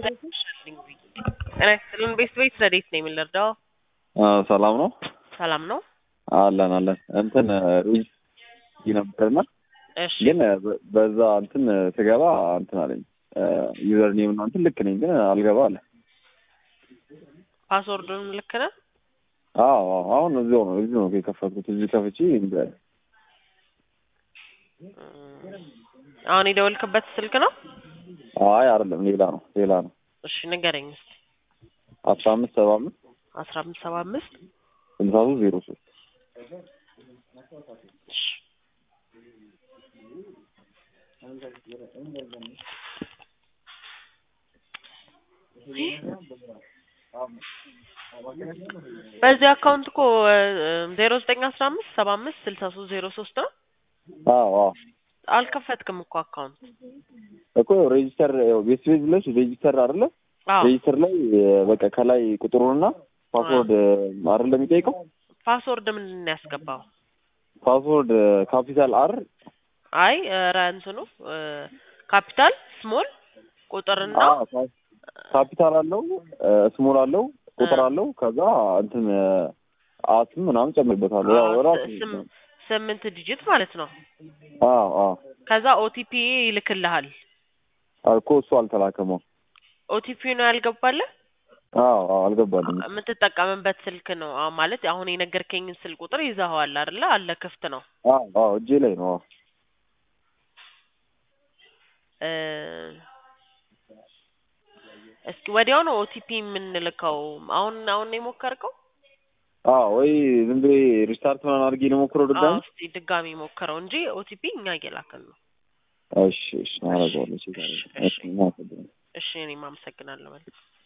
ጤና ይስጥልን ቤት ቤት ረዴት ነው የምንረዳው? ሰላም ነው ሰላም ነው። አለን አለን እንትን ሩዝ ነበርና እሺ ግን በ- በዛ እንትን ስገባ እንትን አለኝ ዩዘር ኔም ነው እንትን ልክ ነኝ ግን አልገባ አለ። ፓስወርዱን ልክ ነህ? አዎ አዎ፣ አሁን እዚያው ነው እዚሁ ነው የከፈትኩት እዚህ ከፍቼ እንዲ አለ። እም፣ አሁን የደወልክበት ስልክ ነው? አይ አይደለም ሌላ ነው ሌላ ነው እሺ ንገረኝ እስኪ። አስራ አምስት ሰባ አምስት አስራ አምስት ሰባ አምስት ስልሳ ሶስት ዜሮ ሶስት እሺ በዚህ አካውንት እኮ ዜሮ ዘጠኝ አስራ አምስት ሰባ አምስት ስልሳ ሶስት ዜሮ ሶስት ነው። አዎ አዎ አልከፈትክም እኮ አካውንት። እኮ ያው ሬጂስተር ያው ቤት ቤት ብለሽ ሬጂስተር አይደለ አዎ ሬጂስተር ላይ በቃ ከላይ ቁጥሩንና ፓስወርድ አይደለም የሚጠይቀው ፓስወርድ ምንድን ነው ያስገባው? ፓስወርድ ካፒታል አር አይ ኧረ እንትኑ እ፣ ካፒታል ስሞል ቁጥርና ካፒታል አለው ስሞል አለው ቁጥር አለው ከዛ እንትን አትም ምናምን ጨምርበታለሁ ያው አዎ፣ ራሱ ስም- ስምንት ዲጂት ማለት ነው። አዎ አዎ ከዛ ኦቲፒ ይልክልሃል። እኮ እሱ አልተላከመው ኦቲፒ ነው ያልገባልህ? አዎ አዎ አልገባልኝ የምትጠቀምበት ስልክ ነው አዎ፣ ማለት አሁን የነገርከኝን ስልክ ቁጥር ይዘኸዋል አይደለ? አለ ክፍት ነው። አዎ አዎ እጄ ላይ ነው አዎ እ፣ እስኪ ወዲያው ነው ኦቲፒ የምንልከው። አሁን አሁን ነው የሞከርከው? አዎ ወይ ዝም ብዬ ሪስታርት ምናምን አድርጌ ልሞክረው አዎ፣ ድጋሚ እስኪ ድጋሚ ሞክረው እንጂ ኦቲፒ እኛ እየላክን ነው። እሺ እሺ አደርገዋለሁ እሺ እሺ፣ እሺ እናመሰግናለን። እሺ እኔም አመሰግናለሁ። መልካም